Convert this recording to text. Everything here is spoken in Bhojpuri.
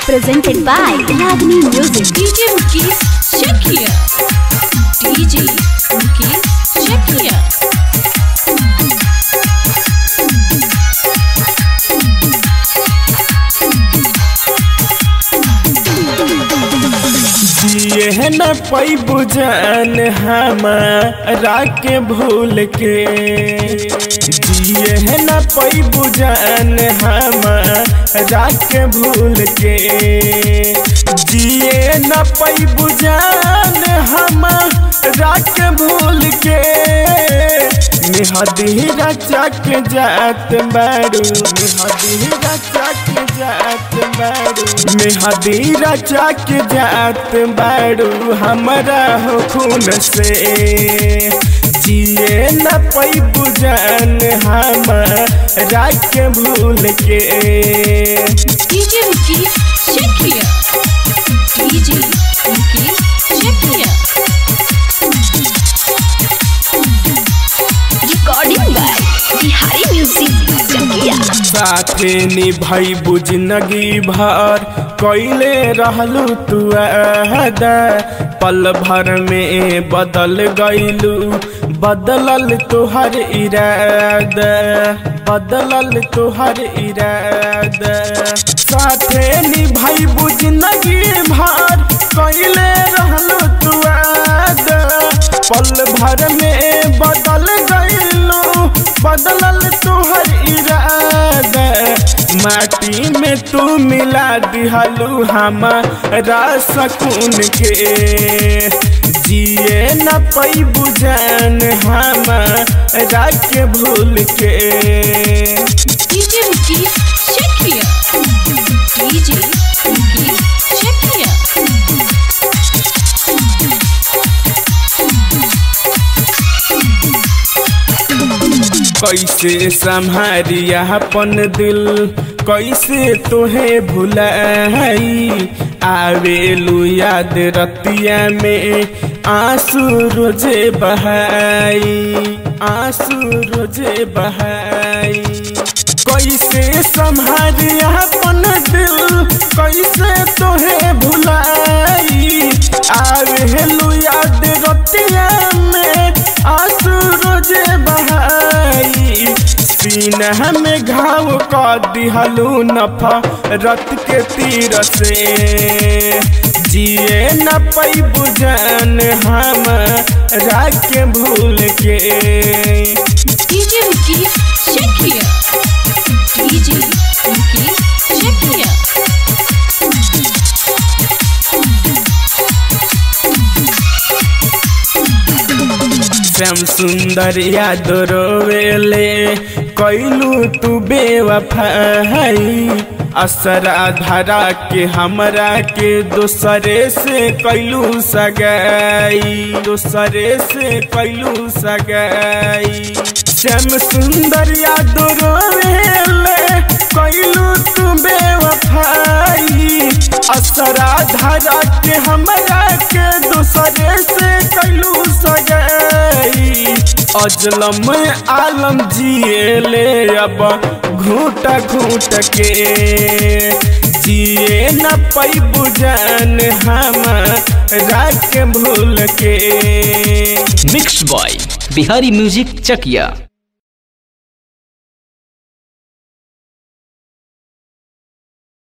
presented by Ragini Music. DJ Mukesh check here. DJ Mukesh check here. जिए न पैबू जान हमारा के भूल के जिए न पैबू जान हमारा के भूल के जिए न पैबू जान हमारा के भूल के मेहदीरा चक जात बारू मेहदीरा चक जात बारू मेहदीरा चक जात बारू हमरा हो खून से जिए न पैबू जान हमारा के भूल के DJ Mukesh check here. DJ Mukesh check here. Recording by Bihari Music. Chakia. साथे निभाई जिंदगी भर कैले रहलू तू अहदा पल भर में बदल गईलू बदलल तोहर इरादा बदलल तोहर इरादा साथे निभाई जिंदगी भर कैले रहलू तू अहदा पल भर में बदल गईलू बदलल तोहर इरादा माटी में तू मिला दिहलू हमारा सकून के जिए न पैबू जान हमारा के भूल के DJ Mukesh check here. DJ Mukesh check here. कैसे संभारिया अपन दिल कैसे तोहे भुलाई आवेलू याद रतिया में आंसू रोजे बहाई आंसू रोजे बहाई कैसे संभारिया अपन दिल कैसे तोहे भुलाई आवेलू याद रतिया में आंसू रोजे बहाई सीना में घाव का दिहलू नफा रत के तीर से जिए न पैबू जान हम के भूल के DJ Mukesh check here. DJ Mukesh check here. Shyam सुंदर याद रोवेले कैलू तू बेवफाई असरा धरा के हमरा के दोसरे से कैलू सगाई दोसरे से कैलू सगाई श्याम सुंदर याद रोवेले कैलू तू बेवफाई असरा धरा के हमरा के दूसरे से कैलू सगाई अजलम आलम जिए ले अब घूट घूट के जिए न पैबू जान हम के भूल के mix by Bihari music Chakiya